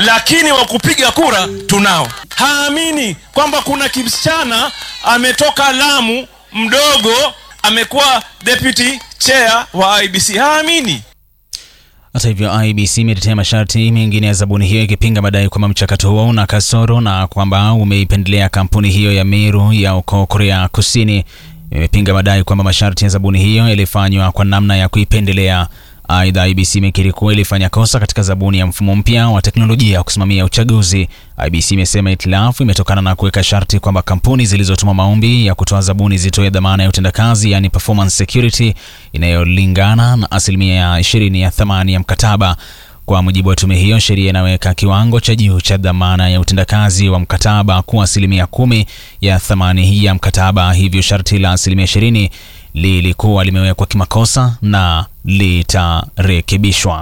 lakini wa kupiga kura tunao. Haamini kwamba kuna kisichana ametoka Lamu mdogo amekuwa deputy chair wa IBC. Haamini. Hata hivyo, IBC imetetea masharti mengine ya zabuni hiyo ikipinga madai kwamba mchakato huo una kasoro na kwamba umeipendelea kampuni hiyo ya Meru ya uko Korea Kusini. Imepinga madai kwamba masharti ya zabuni hiyo yalifanywa kwa namna ya kuipendelea. Aidha, IBC imekiri kuwa ilifanya kosa katika zabuni ya mfumo mpya wa teknolojia ya kusimamia uchaguzi. IBC imesema itilafu imetokana na kuweka sharti kwamba kampuni zilizotuma maombi ya kutoa zabuni zitoe dhamana ya utendakazi, yani performance security, inayolingana na asilimia ya ishirini ya thamani ya mkataba. Kwa mujibu wa tume hiyo, sheria inaweka kiwango cha juu cha dhamana ya utendakazi wa mkataba kuwa asilimia kumi ya thamani hii ya mkataba. Hivyo sharti la asilimia ishirini lilikuwa limewekwa kimakosa na litarekebishwa.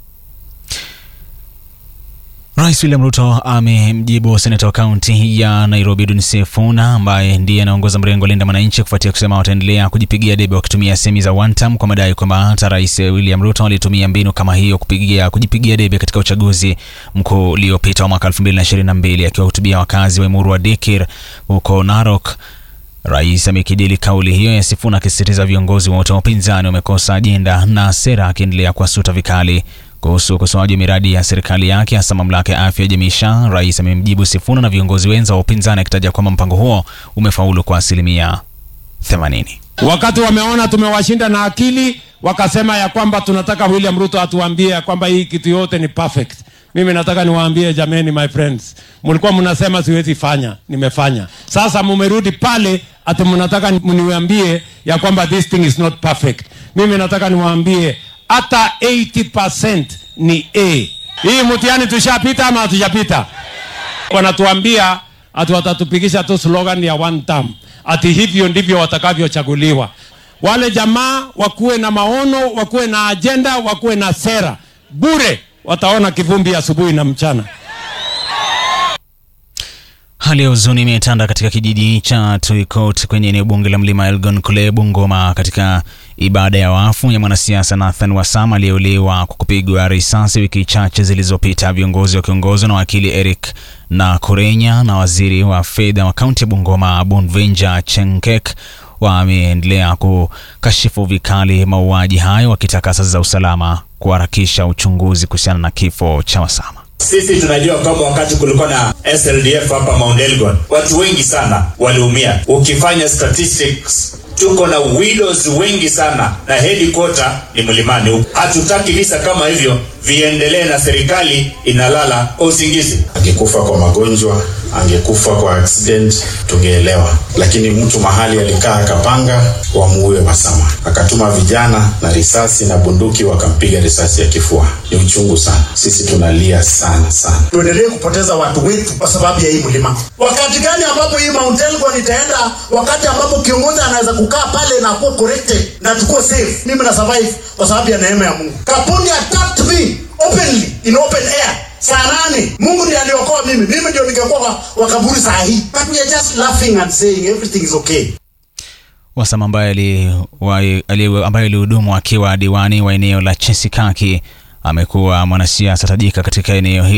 Rais William Ruto amemjibu seneta wa kaunti ya Nairobi Edwin Sifuna ambaye ndiye anaongoza mrengo Linda Mwananchi kufuatia kusema wataendelea kujipigia debe wakitumia semi za one term kwa madai kwamba hata Rais William Ruto alitumia mbinu kama hiyo kupigia, kujipigia debe katika uchaguzi mkuu uliopita wa mwaka 2022 akiwahutubia wakazi wa Emuru wa Dikir huko Narok. Rais amekijeli kauli hiyo ya Sifuna akisisitiza viongozi wote wa upinzani wamekosa ajenda na sera, akiendelea kuwasuta vikali kuhusu ukosoaji wa miradi ya serikali yake hasa mamlaka ya afya ya jamii SHA. Rais amemjibu Sifuna na viongozi wenza wa upinzani akitaja kwamba mpango huo umefaulu kwa asilimia 80. Wakati wameona tumewashinda na akili, wakasema ya kwamba tunataka William Ruto atuambie ya kwamba hii kitu yote ni perfect. Mimi nataka niwaambie jameni, my friends, mlikuwa mnasema siwezi fanya, nimefanya. Sasa mumerudi pale ati mnataka mniambie ya kwamba this thing is not perfect. Mimi nataka niwaambie hata 80% ni A. Hii mtihani tushapita ama hatujapita? Wanatuambia ati watatupigisha tu slogan ya one term, ati hivyo ndivyo watakavyochaguliwa. Wale jamaa wakuwe na maono, wakuwe na ajenda, wakuwe na sera. Bure wataona kivumbi asubuhi na mchana. Hali ya huzuni imetanda katika kijiji cha Tuikot kwenye eneo bunge la mlima Elgon kule Bungoma, katika ibada ya wafu ya mwanasiasa Nathan Wasama aliyeuliwa kwa kupigwa risasi wiki chache zilizopita. Viongozi wakiongozwa na wakili Eric na Kurenya na waziri wa fedha wa kaunti ya Bungoma Bonvenja Chenkek wameendelea kukashifu vikali mauaji hayo, wakitaka asasi za usalama kuharakisha uchunguzi kuhusiana na kifo cha Wasama. Sisi tunajua kwamba wakati kulikuwa na SLDF hapa Mount Elgon, watu wengi sana waliumia. Ukifanya statistics, tuko na widows wengi sana na headquarter ni mlimani huko. Hatutaki visa kama hivyo viendelee na serikali inalala kwa usingizi. Angekufa kwa magonjwa, angekufa kwa accident, tungeelewa, lakini mtu mahali alikaa akapanga wamuue Wasama, akatuma vijana na risasi na bunduki, wakampiga risasi ya kifua. Ni uchungu sana, sisi tunalia sana sana. tuendelee kupoteza watu wetu kwa sababu ya hii mlima. Wakati gani ambapo hii Mount Elgon itaenda? Wakati ambapo kiongozi anaweza kukaa pale na kuwa corrected na tukuwe safe. Mimi na survive kwa sababu ya neema ya Mungu. Kapundi attacked me openly in open air saa nane. Mungu ndiye aliokoa mimi, mimi ndio ningekuwa wa, wa kaburi saa hii, but we are just laughing and saying everything is okay. Wasama ambaye ali- wa- ali- ambaye alihudumu akiwa diwani wa eneo la Chesikaki amekuwa mwanasiasa tajika katika eneo hili.